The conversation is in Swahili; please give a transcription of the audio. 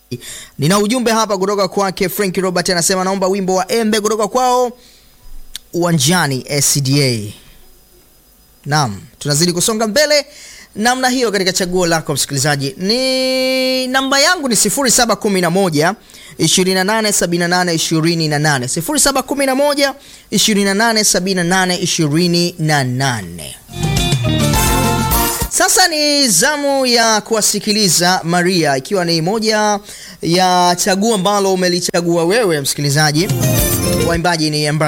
Nina ujumbe hapa kutoka kwake Frank Robert, anasema naomba wimbo wa Embe kutoka kwao uwanjani SDA. Naam, tunazidi kusonga mbele namna hiyo katika chaguo lako msikilizaji. Ni namba yangu ni 0711 2878 28 0711 2878 28. Sasa ni zamu ya kuwasikiliza Maria, ikiwa ni moja ya chaguo ambalo umelichagua wewe msikilizaji. Waimbaji ni